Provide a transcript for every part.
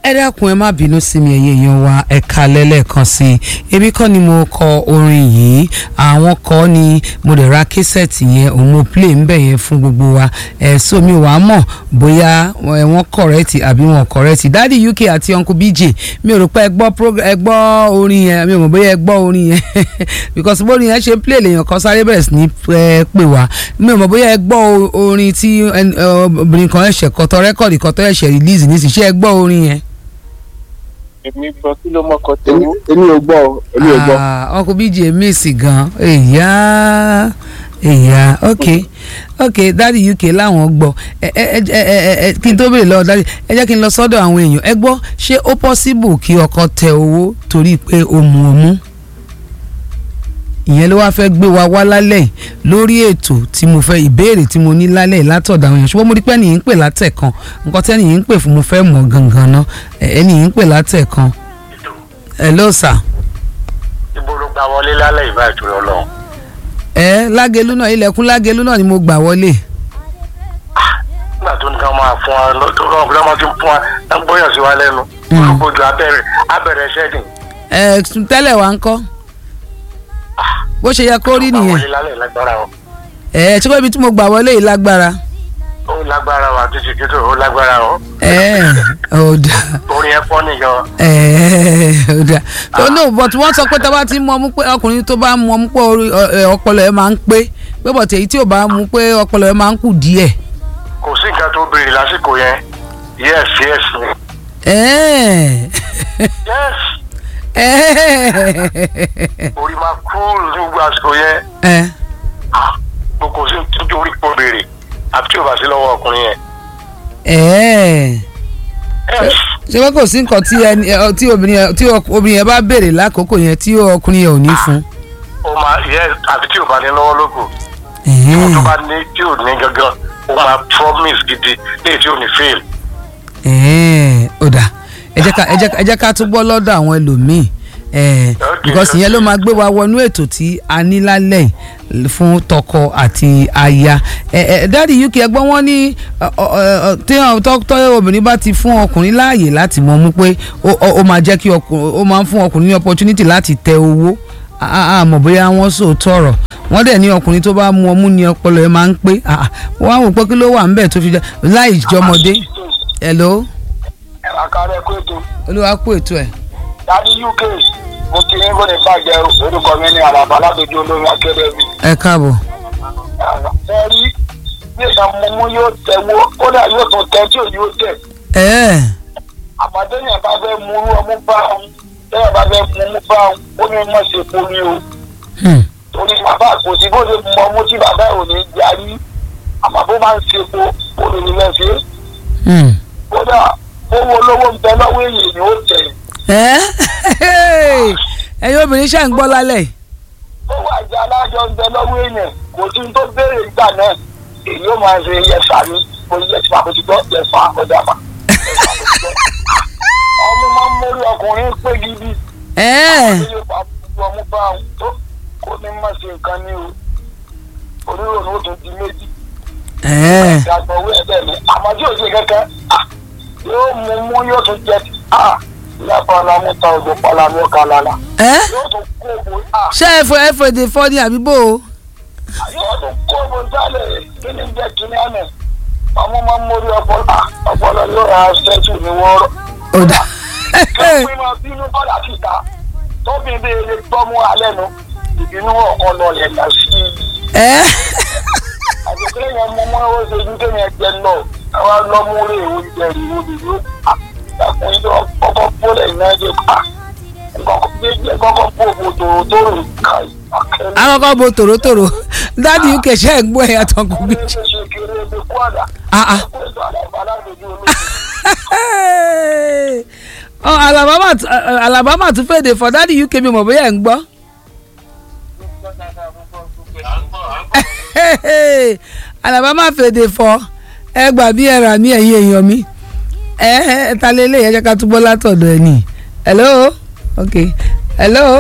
ẹ dákun ẹ má bínú sí mi ẹ̀yin èèyàn wa ẹ kalẹ̀ lẹ́ẹ̀kan sí i èmi kọ́ ni mo kọ orin yìí àwọn kọ́ ni mo lè ra késẹ̀tì yẹn òun mo play ń bẹ̀ yẹn fún gbogbo wa ẹ̀ so mi wàá mọ̀ bóyá ẹ wọ́n kọ̀rẹ́tì àbí wọn kọ̀rẹ́tì dádì uk àti uncle bj mi ò rò pé ẹ gbọ́ prog- ẹ gbọ́ orin yẹn mi ò mọ̀ bóyá ẹ gbọ́ orin yẹn because bórin yẹn ṣe ń play lèèyàn kan sáré bẹ̀rẹ̀ sí ní ẹ pè wá mi ò mọ̀ bóyá ẹ gbọ́ o- orin tí ẹn- ẹ, obìnrin kan ẹ̀ṣẹ̀ kọ́tọ́ rẹ́kọ̀dì kọ́tọ́ ẹ̀ṣẹ̀ release nísìnyí ṣé ẹ gbọ́ orin yẹn. èmi gbọ́ kí ló mọ́kọ èmi tẹ́wọ́. èmi ò gbọ́ o, èmi ò gbọ́. Ah, uncle bj miss gan èyà èyà ok ok dadi uk láwọn gbọ́ ẹ ẹ ẹ ẹ ẹ kí n tó béèrè lọ́wọ́ dadi ẹ jẹ́ kí n lọ sọ́dọ̀ àwọn èèyàn ẹ gbọ́ ṣé ó possible kí ọkọ tẹ owó torí pé ó mu ọmú ìyẹn ló wáá fẹ́ gbé wa wá lálẹ́ yìí lórí ètò tí mo fẹ́ ìbéèrè tí mo ní lálẹ́ yìí látọ̀dọ̀ àwọn èèyàn ṣùgbọ́n mo rí pé ẹnì yìí ń pè látẹ̀kan nǹkan tí ẹnì yìí ń pè fún mo fẹ́ mọ̀ gangan ná ẹ, ẹnì yìí ń pè látẹ̀kan hello sir ibo ló gba wọlé lálẹ́ ìbá ìtura ọlọ́run. ẹ lágelu náà ilẹ̀kùn lágelu náà ni mo gbà wọlé nígbà tó ní ká máa fún wa lọ- tó kọ́ ọ̀gbìn ọmọ tí ń fún wa ń gbóyàn sí wa lẹ́nu. Mm. olùkójú abẹ́rẹ́ abẹ́rẹ́ ṣẹ́dìn. ẹ tẹ́lẹ̀ wá ń kọ́ bó ṣe yẹ kó rí Gba nìyẹn wọlé lálẹ́ lágbára o. ẹ ṣé pé ibi tí mo gbà wọlé yìí lágbára ó lágbára wa títí títí ó lágbára o. ẹ ọ̀dà orin ẹ fọ́ nìyẹn. ẹ ọ̀dà tó ní but wọ́n sọ pé tá a bá ti mú ọmú pé ọkùnrin tó bá mú ọmú pé orí- ọ- ẹ, ọpọlọ ẹ máa ń pé pé bọ̀tẹ̀ èyí tí ò bá mú pé ọpọlọ ẹ máa ń kù díẹ̀ kò sí nǹkan tó béèrè lásìkò yẹn. yes yes ni. ẹ yes ẹ orí máa kúrò ní gbogbo àsìkò yẹn. ẹ Ah, kò kò sí tó orí kò béèrè àti tí ò bá sí lọ́wọ́ ọkùnrin yẹn. ẹ yes ṣé pé kò sí nǹkan tí ẹni ẹ, tí obìnrin yẹn- tí ọk- obìnrin yẹn bá béèrè lákòókò yẹn tí ọkùnrin yẹn ò ní fún. ó máa yes àti tí ò bá ní lọ́wọ́ lóko. Ẹ̀hẹ́n. tó bá ní tí ò ní gangan ó máa promise gidi léyìí tí ò ní fail. ẹ̀ẹ́n ó dà ẹ jẹ́ ká ẹ jẹ́ ká- ẹ jẹ́ ká túbọ̀ lọ́dọ̀ àwọn ẹlòmíì ẹ̀ẹ́n Okay, because ìyẹn ló máa gbé wa wọnú ètò tí a ní lálẹ́ yìí fún tọkọ àti aya ẹ ẹ dáàdi uk ẹgbọ́n wọn ní ọ, ọ, ọ, téèyàn tọ́ obìnrin bá ti fún ọkùnrin láàyè láti mọ̀ mú pé ó ó- ó máa jẹ́ kí ọkùnrin ó máa ń fún ọkùnrin ní opportunity láti tẹ owó a- a- a mọ̀ bóyá wọ́n sòótọ́ ọ̀rọ̀ wọ́n dẹ̀ ní ọkùnrin tó bá mu ọmú ní ọpọlọ ẹ̀ máa ń pé ah, ah, wọ́n á wò pé kí ló wà ń bẹ̀ tó fi jẹ́ láì jọmọdé hello àkàrẹ kó ètò olúwa kú ètò ẹ̀. dadi uk mo kí ní kóni bàjẹ́ orúkọ mi ní àlàbà alábẹ́jọ́ olórin akérèmí. ẹ káàbọ̀. ẹ rí bí ìsàn mímú yóò tẹ̀wọ́ kódà yóò tún tẹ tí ò yóò tẹ̀. ẹ àmọ́tẹ́yìn bá fẹ́ mú irú ọmú bá òun tẹ́yìn bá fẹ́ mú ọmú bá òun ó ní mọ̀ ṣe kó ní o. hmm, torí bàbá kò sí bó ṣe mú ọmú tí bàbá ò ní jarí àmọ́ bó máa ń ṣe kó kó lè ní lẹ́ ṣe. hmm. kódà owó olówó ń bẹ lọ́wọ́ èèyàn ni ó tẹ̀. ẹ ẹ̀yin obìnrin ṣáà ń gbọ́ lálẹ́ yìí. owó àjẹ alájọ ń bẹ lọ́wọ́ èèyàn kò sí tó béèrè ìgbà náà èyí ó máa ṣe yẹfa ní mo yẹfa mo ti gbọ́ yẹfa ọ̀dà mà. ọmọ máa ń mórí ọkùnrin pé gidi ẹ ní yóò bá gbogbo ọmú bá òun tó kó ní má ṣe nǹkan ní o onírònú ó tún di méjì ẹ ìdàgbọ̀ owó ẹgbẹ́ mi àmọ́ tí ò ṣe kankan ah, yóò mú mú yóò tún jẹ ìyàpọ̀ ọ̀làmú ta òjò pọ̀làmú ọ̀kà lálá ẹ yóò tún kó owó ah, ṣé ẹ fọ ẹ fọ èdè fọ ní àbíbò o. yóò tún kó owó sálẹ̀ kí ni jẹ́ kí ni àná ọmọ máa ń mórí ọpọlọ ah, ọpọlọ yóò ra ṣẹ́tù ní wọ́ọ́rọ́ ó dà kí máa bínú bọ́dà síta tóbi bí ilé gbọ́mú alẹ́ nu ìbínú ọ̀kan lọlẹ̀ lọ sí i. ẹ àgbẹ̀kẹ́ yẹn mú mọ́ ó ṣe ní kéèyàn jẹ lọ àwa lọ́mú rè oúnjẹ rè omi rè ó ẹkùn yìí tó kọ́kọ́ bólẹ̀ iná jẹ pa kọ́kọ́ bó bo tòrò tòrò ká akẹ́lẹ́. àwọn kan bo tòrótòró dáàdi uk ṣe ń gbọ́ ẹ̀yà tán kò bí. ọmọ ẹgbẹ́ ṣe kéré ebi kú àdá. Ah, ah. ẹkùn ètò àlàbà alágbèjì olóògùn. ọ alabama t- ẹ, alabama tún fèdè fọ dáàdi uk mi mọ̀ bóyá ẹ̀ ń gbọ́. alabama fèdè fọ ẹ gbà bí ẹ rà mí ẹ̀yin èèyàn mi ẹ ẹ ta lélẹ̀ yẹn jẹ́ ká túbọ̀ látọ̀dọ̀ ẹ̀ nì hello ok hello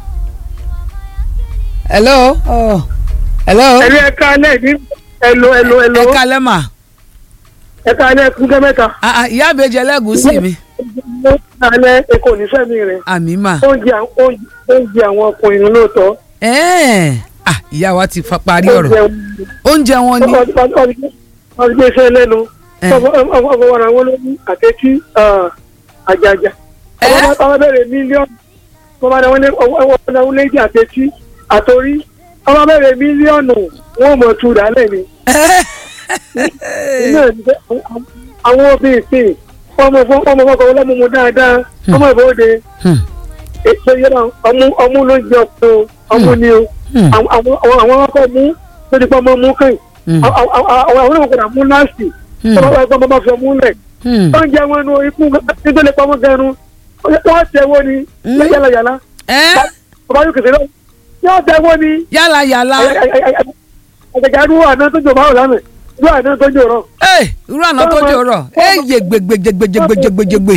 hello oh. hello ẹ̀rí ẹ̀ka alẹ́ ní ẹ̀lò ẹ̀lò ẹ̀lò ẹ kalẹ́ mà ẹ̀ka alẹ́ kúndé mẹ́ta. Ah, ah, ìyá àbèjì ẹlẹ́gùúsì mi mú alẹ́ èkó nífẹ̀mí rẹ̀ àmì mà. oúnjẹ àwọn- oúnjẹ- oúnjẹ àwọn ọkùnrin ló lóòótọ́ ẹ̀ẹ́n ah ìyá wa ti fa parí ọ̀rọ̀ oúnjẹ oúnjẹ wọn ni. wọ́n gbé iṣẹ́ lẹ́nu ẹ ọkọ̀ wọn àwọn olóyún àtẹ́tí àjàjà ẹ ọmọ bẹ̀rẹ̀ mílíọ̀nù wọ́n máa ní wọ́n náwó léjì àtẹ́tí àtòrí ọmọ bẹ̀rẹ̀ mílíọ̀nù wọ́n mọ̀ tu dálẹ̀ ni iná ní pé àwọn obìnrin sí ọmọ ọmọ ọkọ̀ ọlọ́mọ dáadáa ọmọ ìbòde Hmm, ètò yẹn ọmú ọmú ló ń jẹ ọkọ ọmú ni o hmm, àwọn àwọn àwọn ọkọ mú lórí pé ọmọ mú kàn hmm, àwọn àwọn àwọn ọkọ mú láàsì hmm, ọmọ ọkọ ọmọ bá fi ọmú lẹ hmm. oúnjẹ wọn nu ikú nítorí pé ọmọ gẹrun wọn tẹ wọn ni Hmm. yálà yálà ẹ ọba yóò kẹsẹ náà yóò tẹ wọn ni yálà yálà àjàjà irú àná tó jò báwò lánàá irú àná tó jò rọ ẹ irú àná tó jẹ́ ọ̀rọ̀ ẹ yé gbẹgbẹgbẹgbẹgbẹgbẹgbẹ.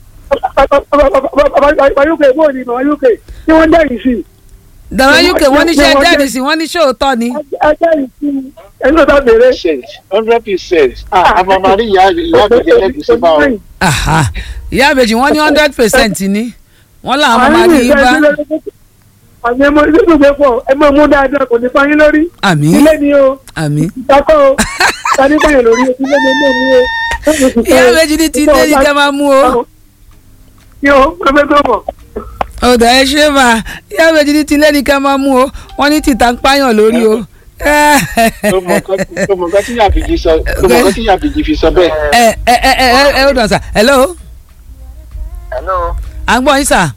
ọba yóò kẹ bóòlì ọba yóò kẹ tí wọn dẹ́yìn sí dàrá uk wọ́n ní ṣe jẹ́rìí sí wọ́n ní ṣé òótọ́ ni. ẹjẹ́ sí ẹni tó bá béèrè percent hundred percent àmàmàrí ìyá ìyá mi jẹ lẹ́bi sí máa o. Aha. ìyá àbèjì wọ́n ní hundred percent ni wọ́n làwọn máa ní í bá àmì ẹmọ ilé ìgbẹ́ pọ̀ ẹ máa mú dáadáa kò ní pa yín lórí àmì ilé ni o àmì. ìtakọ́ o tani báyìí lórí ilé ni ilé ni o. ìyá àbèjì ní ti dé ní kẹ́ máa mú o. ní o pẹpẹ tó mọ̀. ọ̀dà ẹ ṣe máa ìyá àbèjì ní ti lẹ́ni kẹ́ máa mú o wọ́n ní tìta ń pààyàn lórí o. tó mọ nǹkan tí yàbìjì sọ tó mọ nǹkan tí yàbìjì fi sọ bẹ́ẹ̀. ẹ ẹ ẹ ẹ ẹ ẹ hold on sir hello hello à ń gbọ́ yín sir.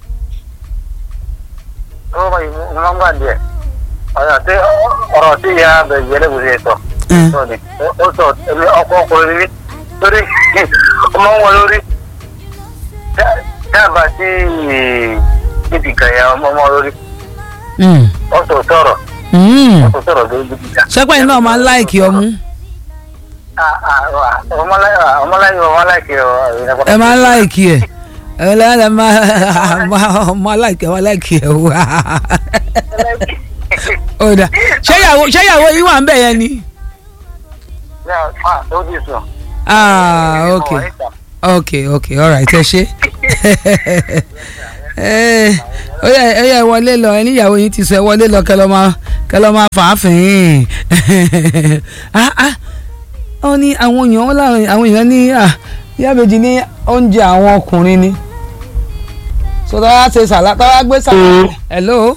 ó bá yìí mo máa ń gbà díẹ̀ ọ̀rọ̀ tí ọ̀rọ̀ tí ìyá bẹ̀rẹ̀ yẹlẹ́ kò ṣe sọ Mm. sọ ni ó sọ èmi ọkọ ọkùnrin rí torí ọmọ wọn lórí dábàá tí níbi kàyà ọmọ wọn lórí Mm. ó sọ sọ̀rọ̀ Mm. ó sọ sọ̀rọ̀ lórí níbi kà. ṣẹ́pẹ́ yín náà máa ń láìkì ọmú ọmọláyé ọmọláyé ẹ máa ń láìkì ẹ̀ ẹ lẹ́yìn máa máa láìkì ẹ̀ máa láìkì ẹ̀ wá. ọ̀dà ṣéyàwó ṣéyàwó yín wà ń bẹ̀ yẹn ni. ó ti sùn. ah ok ok ok alright ẹ ṣe. ẹ ó yẹ ẹ yẹ wọlé lọ ẹ níyàwó yín ti sọ ẹ wọlé lọ kẹ lọ máa kẹ lọ máa fà á fìn ah ah ó ní àwọn èèyàn wọn láwọn àwọn èèyàn ní ah yábẹ̀jì ní oúnjẹ àwọn ọkùnrin ni so tọ́wá ṣe sàlá tọ́wá gbé sàlá hello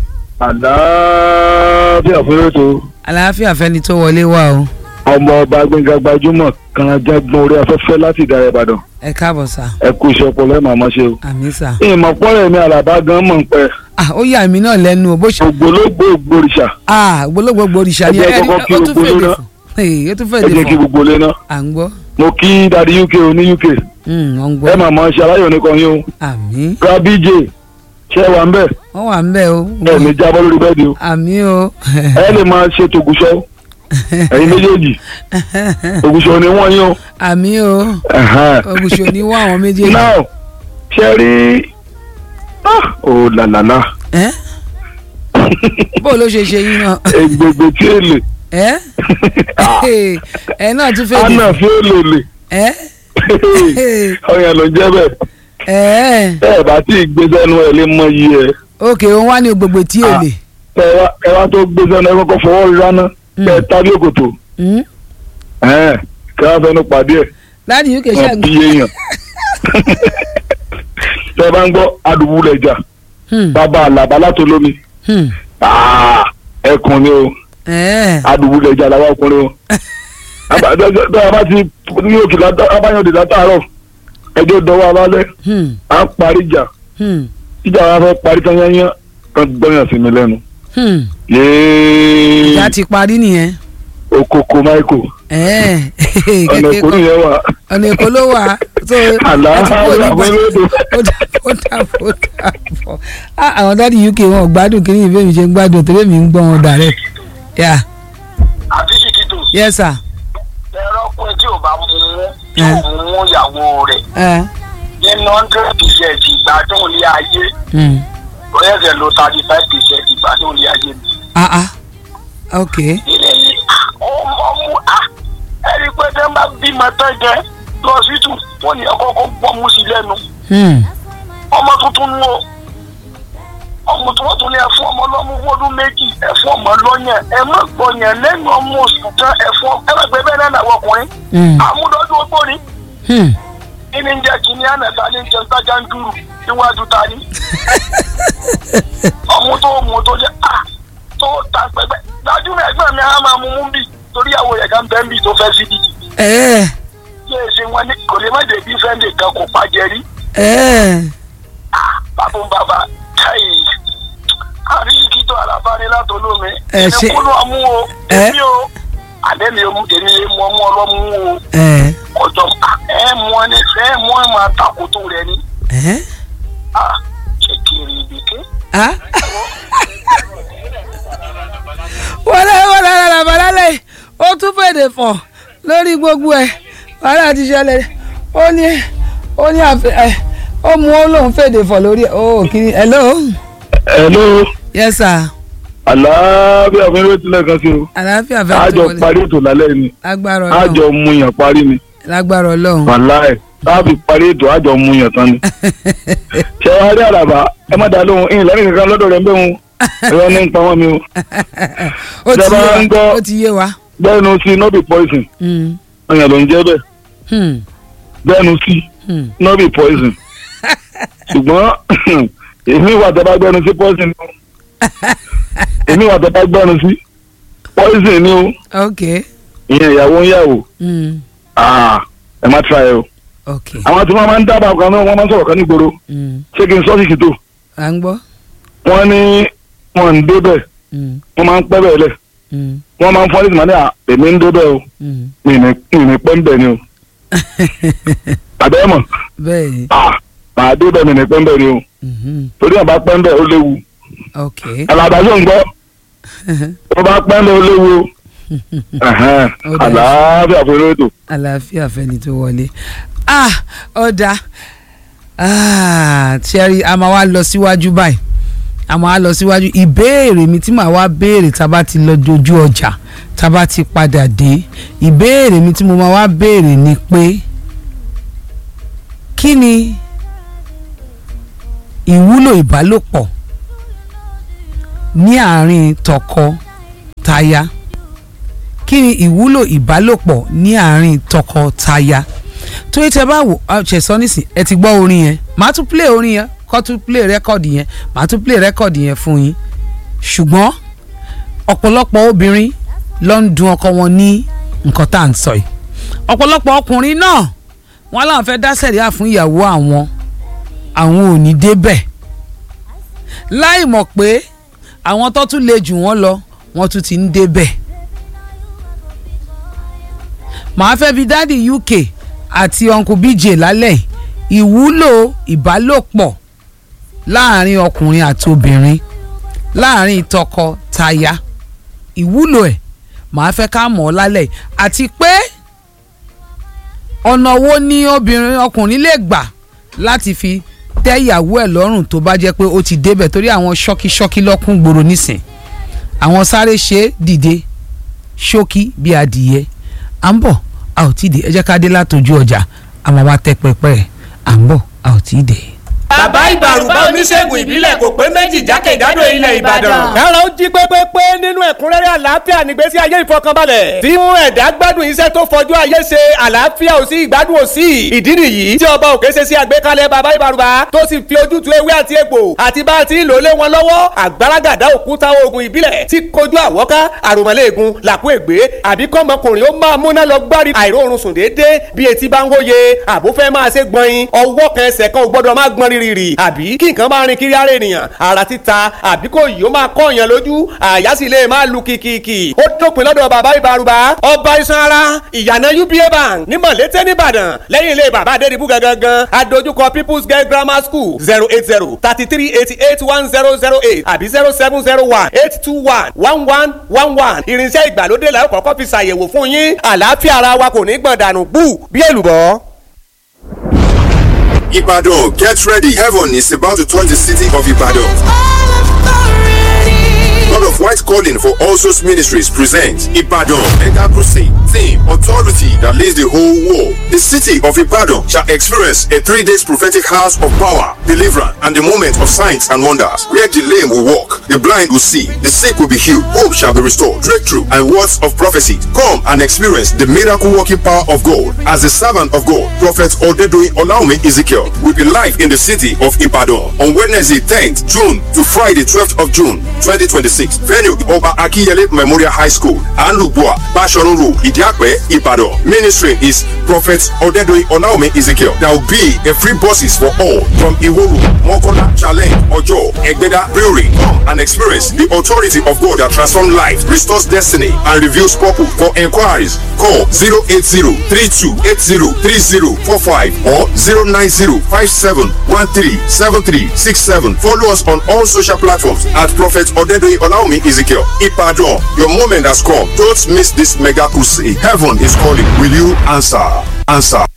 àlàáfíà fún ètò àlàáfíà fẹ́ni tó wọlé wá o ọmọ ọba gbẹngà gbajúmọ̀ kan jágbọn orí afẹ́fẹ́ láti ìdàrẹ ìbàdàn ẹ káàbọ̀ sà ẹ kú iṣẹ́ ọpọlọ ẹ máa mọ ṣe o. àmì sà ìmọ̀ pọ́nrẹ́ mi àlàbá gan mọ̀ ń pẹ́ ah ó yà mí náà lẹ́nu o bó ṣe ògbólógbò ògbórìṣà ah gbólógbòógbò òrìṣà ni Ẹ jẹ́ ẹ rí kọ́kọ́ kí ó tún gbogbo fèdè náà. fún ee ó tún ẹ fèdè jẹ́ kí fún gbogbo lé náà. à ń gbọ́ mo kí dadi uk o ní uk Hmm, wọ́n ń ẹ gbọ́ máa mọ ṣe aláyọ̀ nìkan yín o. àmì rabij ṣe wà ń bẹ̀ wọ́n wà ń bẹ̀ o ẹ ní jábọ́ lórí bẹ́ẹ̀dì o. àmì o ẹ lè máa ṣe tògùṣọ́ ẹ̀yin méjèèjì ògùṣọ́ ni wọ́n yín o. àmì o Ẹ̀hẹ́n. ògùṣò ní wọ́n àwọn méjèèjì now ṣe rí ah, oh làlàlà ẹ bó ló ṣe ṣe yín náà egbogbo tí èlè ẹ ẹ náà tún fèdè anna fi èlè lè ẹ ọyàn ló ń jẹ bẹ́ẹ̀ ẹ tẹ ẹ bá tí ì gbé sẹ́nu ẹ lè mọ iye ẹ òkè òun wá ní gbogbo tí èlé tẹ ẹ wá- ẹ wá tó gbé sẹ́nu ẹ kọ́kọ́ fọwọ́ rí rárá Mm. kẹ ẹ tábí òkòtò Hmm? ẹ̀hẹ́n, kẹ wá fẹnu pàdé ẹ láti uk ṣe wọn bí èèyàn tẹ ẹ bá ń gbọ́ adùbúlẹ̀jà bàbá àlàbà látolómi Ah, ẹkùn ni o adùbúlẹ̀jà làwọn ọkùnrin o tẹ ẹ bá ti ní òkè látà abáyọ̀dé látàárọ̀ ẹjọ́ dọwọ́ abálẹ̀ à ń parí ìjà ìjà wa fẹ́ parí tán yányán kan gbọ́yàn sí mi lẹ́nu. yéé ìjà ti parí nìyẹn okoko michael ọ̀nà kékeré ìkórè yẹn wà ọ̀nà èkó ló wà so àlàáfíà àbọ̀lódò ó dàbọ̀ ó dàbọ̀ ó dàbọ̀ Ah, àwọn dáàdi uk wọn ò gbádùn kí ni ìfẹ́ mi ṣe ń gbádùn torí mi ń gbọ́ wọn direct yeah àti ṣìkìtò yes sir ẹ̀rọ ọkùnrin tí ò bá mú tí ò mú ìyàwó rẹ̀ ẹ nínú hundred percent ìgbádùn ilé ayé mm. ọ̀yẹ́sẹ̀ ló thirty five percent ìgbádùn ilé ayé mi. ah ah ok ilé yìí ọmọ mú a ẹni pé tẹ́ ń bá bímọ tán jẹ lọ sí tù wọ́n ní ọkọ̀ kó gbọ́ mú sí lẹ́nu Hmm. ọmọ tuntun nu o ọmọ tí wọ́n tún ní ẹ̀fọ́ ọmọ lọ́mú fọ́dún méjì ẹ̀fọ́ ọmọ lọ́yàn ẹ má gbọ̀yàn lẹ́nu ọmọ oṣù kan ẹ̀fọ́ ẹ má gbé bẹ́ẹ̀ náà náà ọkùnrin Hmm. àmúdọ́dún ogbó ni Hmm. kí ni ń jẹ́ kí ni ànàta ní jẹun tájà ń dúró níwájú ta ni ọmọ tó mú tó jẹ́ à tó ta pẹ́pẹ́ gbajúmọ̀ ẹgbẹ́ mi á máa mú mú bì torí àwọn ẹ̀ka ń bẹ́ẹ̀ bì tó fẹ́ sí bìtì ẹ yé e ṣe wọn ní kò lè má débi fẹ́ǹdì kan kò pàjẹ́ rí ẹ bàbá ń bàbá káyì àríyìkí tó àlàfà ní látọlómi Ẹ ṣe- èmi kúlù ọmú o Ẹ. èmi o àlẹ́ mi ò mú èmi yé mu ọmú ọlọ́mú o ẹ ọjọ́ ẹ mú ọ ní ẹ mú ẹ máa takòtò rẹ ní ẹ ah kékeré ibìké ah wọlé wọlé rárá balálẹ̀ ó tún fèdè fọ̀ lórí gbogbo ẹ̀ wàhálà ti ṣẹlẹ̀ ó ní ó ní àfẹ ẹ ó mú ó lóun fèdè fọ̀ lórí ẹ̀ ó kí ni hello hello yes sir àlàáfíà fún eré tilẹ̀ kan sí o àlàáfíà fẹ́ tó àjọ wọlé parí ètò lálẹ́ ni lágbára àjọ ọlọ́run muyàn parí ni lágbára ọlọ́run wàláì láàbì parí ètò àjọ muyàn tán ni. ṣé wàá rí àràbà ẹ má dá lóhùn ìyìn lẹ́yìn kankan lọ́dọ̀ rẹ̀ ń bẹ̀ wọn ẹ̀rọ ní ń pa wọ́n mi o ó ti Ìjọba yé ń wa gbọ́- ó ti yé wa bẹ́ẹ̀nu sí no be poison Hmm, ọyàn ló ń jẹ́ bẹ́ẹ̀ hmm, bẹ́ẹ̀nu sí hmm. no be poison ṣùgbọ́n èmi wà tẹ́ bá gbẹ́nu sí poison ni o èmi wà tẹ́ bá gbẹ́nu sí poison ni o ok ìyẹn ìyàwó ń yàwó hmm, Ah, ẹ má tra ẹ o ok àwọn tí wọ́n máa ń dábàá kan náà wọ́n máa ń sọ̀rọ̀ kan nígboro hmm. ṣé kí n sọ síkì tó à ń gbọ́ wọ́n ní wọ́n ń débẹ̀ Hmm, wọ́n máa ń pẹ́ bẹ́ẹ̀ lẹ̀ hmm, wọ́n máa ń fọ́ nígbà máa ní à èmi ń débẹ̀ o hmm. mi ní mi ní pẹ́ ń bẹ̀ ni o àbẹ́ mọ̀ bẹ́ẹ̀ ni ah màá débẹ̀ mi ní pẹ́ ń bẹ̀ ni o mhm, torí àbá pẹ́ ń bẹ̀ ó léwu ok alàbàṣọ ń gbọ́ tó bá pẹ́ ń bẹ̀ ó léwu o Ẹ̀hẹ́n, Ó dáa. àlàáfíà fún eré ètò. àlàáfíà fẹ́ni tó wọlé ah ọ̀dà ah thierry a máa wá lọ síwájú báyìí a máa wá lọ síwájú ìbéèrè mi tí màá wá béèrè tá a bá ti lọ dojú ọjà tá a bá ti padà dé ìbéèrè mi tí mo máa wá béèrè ni pé kí ni ìwúlò ìbálòpọ̀ ní àárín tọkọ-taya kí ni ìwúlò ìbálòpọ̀ ní àárín tọkọ-taya torí tẹ bá wò ọ ṣe sọ nísìn ẹ ti gbọ́ orin yẹn màá tún play orin yẹn kọ́ tún play rẹ́kọ̀dì yẹn màá tún play rẹ́kọ̀dì yẹn fún yín ṣùgbọ́n ọ̀pọ̀lọpọ̀ obìnrin ló ń dun ọkọ wọn ní nǹkan tá à ń sọ yìí ọ̀pọ̀lọpọ̀ ọkùnrin náà wọ́n láwọn fẹ́ dá sẹ̀ríà fún ìyàwó àwọn àwọn ò ní débẹ̀ láì mọ̀ pé àwọn tó tún le jù wọ́n lọ wọ́n tún ti ń débẹ̀ màá fẹ́ bi dádì uk àti uncle bj lálẹ́ yìí, ìwúlò ìbálòpọ̀ láàrin ọkùnrin àti obìnrin láàrin tọkọ-taya ìwúlò ẹ̀ màá fẹ́ ká mọ̀ ọ́ lálẹ́ yìí. àti pé ọ̀nà wo ni obìnrin ọkùnrin lè gbà láti fi tẹ́ ìyàwó ẹ̀ lọ́rùn tó bá jẹ́ pé ó ti débẹ̀ torí àwọn ṣọ́kíṣọ́kí lọ́kùn gbòòrò nísìn àwọn sáré ṣe é dìde ṣókí bí adìyẹ à ń bọ̀ a ò tí ì dé ẹ jẹ́ ká dé látọjú ọjà a máa wá tẹ́ pẹpẹ à ń bọ̀ a ò tí ì dé. bàbá ìbàrùbá oníṣègùn ìbílẹ̀ kò pé méjì jákèjádò ilẹ̀ ìbàdàn. kára ó jí pépépé nínú ẹ̀kúnrẹ́rẹ́ àlàáfíà nígbésí ayé ìfọkànbalẹ̀ tí mú ẹ̀dá gbádùn iṣẹ́ tó fojú ayé ṣe àlàáfíà ò sí ìgbádùn ò sí ìdí nìyí tí ọba òkè ṣe sí àgbékalẹ̀ bàbá ìbàrùbá tó sì fi ojútùú ewé àti egbò àti bá a ti ń lò lé wọn lọ́wọ́ àgbàràgàdá òkúta oògùn ìbílẹ̀ tí kojú àwọ́ká àròmọ́lẹ́ẹ̀gùn làkú ègbé àbí kọ́mọkùnrin ó máa múná lọ gbárí àìróorun sùn déédéé bí etí bá ń wóye àbúfẹ́ máa ṣe gbọ̀nyin ọwọ́ kan ẹsẹ̀ kan ò gbọ́dọ̀ máa gbọ́n rírì àbí kí nǹkan máa rin kiri ara ènìyàn ara títa àbí kò yìí ó máa kọ́ èèyàn lójú àyà sì lè máa lu kìkìkì ó dópin lọ́dọ̀ bàbá ìbárùbá ọba iṣan ara ìyànà uba bank ní mọ̀lété nìbàdàn lẹ́yìn ilé bàbá adédìbú gangan adójúkọ people's girl grammar school zero eight zero thirty three eighty eight one zero zero eight àbí zero seven zero one eight two one one one one one irinṣẹ́ ìgbàlódé la ó kọ́kọ́ fi ṣàyẹ̀wò fún yín àlàáfíà ara wa kò ní gbọ̀n dànù bú bí èlùbọ́. Ibadan, get ready. Heaven is about to touch the city of Ibadan. God of White Calling for All Souls Ministries presents Ibadan Mega Crusade. Theme Authority that leads the whole world. The city of Ibadan shall experience a three days prophetic house of power, deliverance, and the moment of signs and wonders. Where the lame will walk, the blind will see, the sick will be healed, hope shall be restored, breakthrough, and words of prophecy. Come and experience the miracle working power of God. As the servant of God, Prophet Odedoyin Olaomi Ezekiel will be live in the city of Ibadan on Wednesday 10th June to Friday 12th of June 2026. Venue Oba Akiyele Memorial High School, Anlubua, Bashorun Road, Idiakwe, Ibadan. Ministry is Prophet Odedoyin Olaomi Ezekiel. There will be a free buses for all from Iworu, Mokola, Challenge, Ojo, Egbeda, Brewery. Come and experience the authority of God that transforms life, restores destiny, and reveals purpose. For inquiries, call 080-3280-3045 or 090-5713-7367. Follow us on all social platforms at Prophet Odedoyin Olaomi Ezekiel. Ipadon, your moment has come. Don't miss this mega crusade. Heaven is calling. Will you answer? Answer.